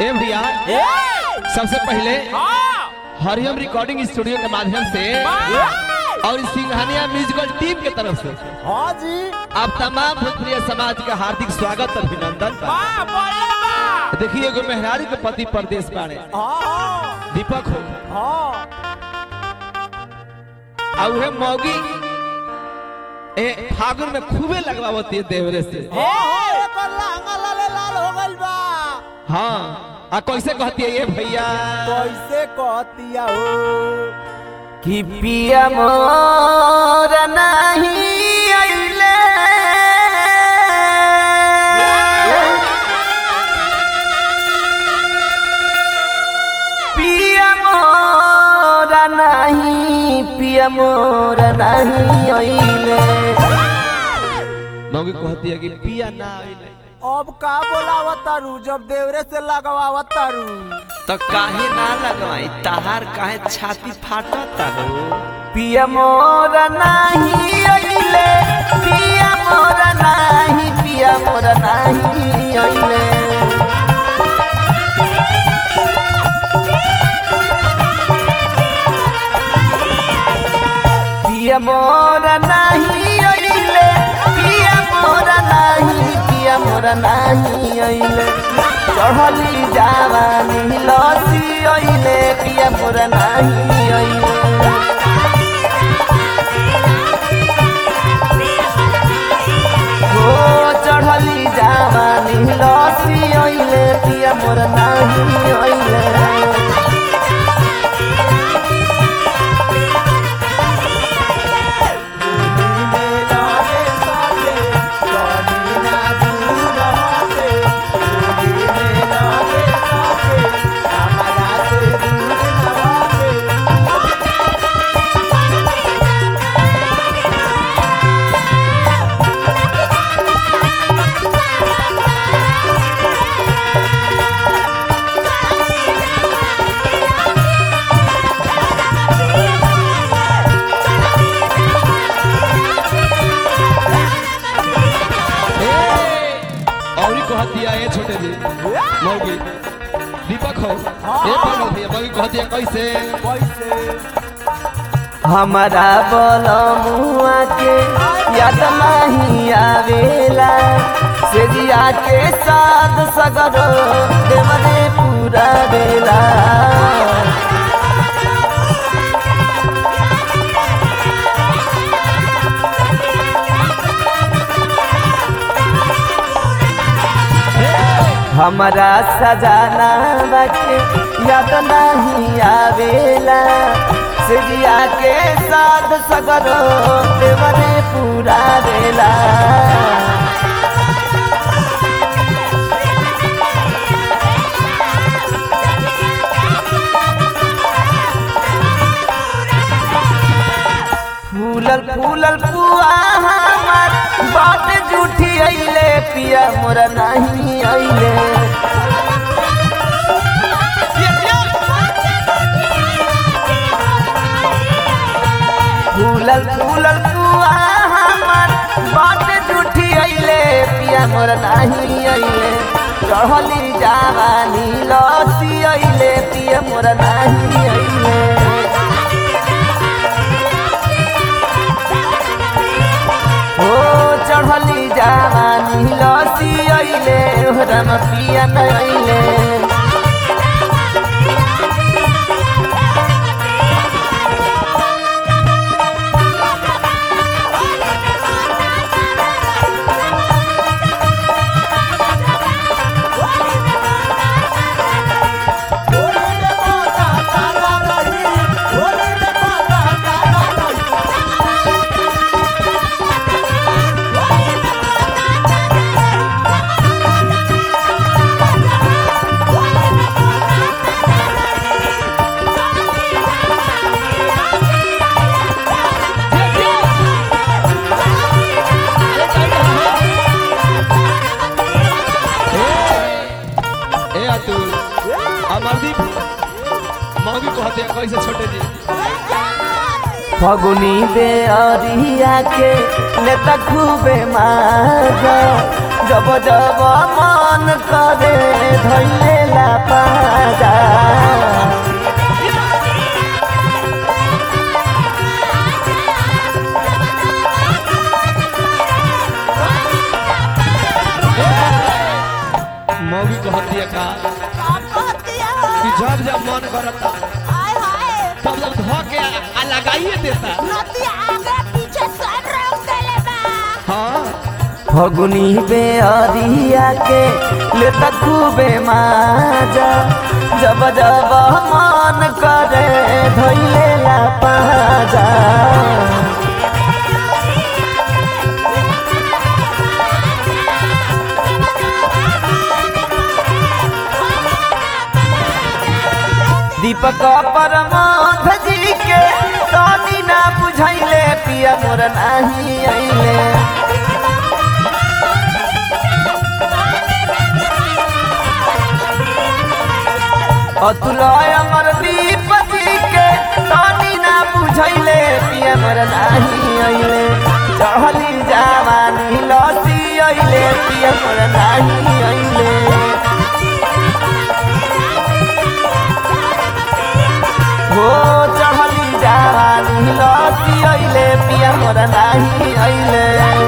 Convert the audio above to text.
ए भैया सबसे पहले हरियम रिकॉर्डिंग स्टूडियो के माध्यम से और सिंघानिया म्यूजिकल टीम के तरफ से हाँ जी आप तमाम भोजपुरिया समाज का हार्दिक स्वागत और अभिनंदन बा। देखिए एगो मेहरारू के पति परदेश बाड़े हाँ दीपक हो हाँ और उहे मौगी ए फागुन में खूबे लगवावती है देवरे से हाँ एकर लहंगा लाले लाल हो गइल बा हाँ आ कैसे कहती है ये भैया कैसे कहतिया हो कि पिया मोर नहीं अइले पिया मोर नहीं पिया मोर नहीं अइले मौगी कहती है कि पिया ना आइले अब का बोलावतारू जब देवरे से लगवावतारू तो काहे ना लगवाई तहार काहे छाती फाटता हो पिया मोर नाही अइले पिया मोर नाही पिया मोर नाही अइले पिया मोर नाही अइले पिया मोर नाही पिया मोर नाही अइले चढ़ली जावानी लसी अइले पिया मोर नाही अइले हो चढ़ली जावानी लसी अइले पिया मोर नाही अइले और ही कहती है ये छोटे जी मौगी दीपक हो ये कौन होती है मौगी कहती है कैसे कैसे हमारा बलमुआ के याद नहीं आवेला से जिया के साथ सगरो देवरे पूरा बेला हमारा सजाना बाके याद नहीं आवेला सिरिया के साथ सगरो देवरे पूरा बेला फूलल फूलल पुआ हमार बात झूठी अइले पिया मोरा नहीं अइले फूलल फूलल पुआ हमार बात झूठी अइले पिया मोर नाही अइले चढ़ली जावानी लसी अइले पिया मोर नाही अइले ओ चढ़ली जावानी लसी अइले रम पिया न अइले ए अतुल अमरदीप मौगी कहती है कैसे छोटे जी फगुनी दे अरिया के नेता खूबे मार जब जब मन करे धैले ला पाजा मौगी कहत दिया का कि जब जब मन करता तब जब धो के आ- आ लगाइए देता हाँ फगुनी बेअरिया के लेता खूबे माजा जब जब मन करे धैले ला पाजा दीपक परमाध जी के तनी ना बुझैले पिया मोर नाही अइले अतुल अमर दीप जी के तनी ना बुझैले पिया मोर नाही अइले चढ़ली जवानी लसी अइले पिया मोर नाही अइले हो चढ़ली जवानी लसी अइले पिया मोर नाही अइले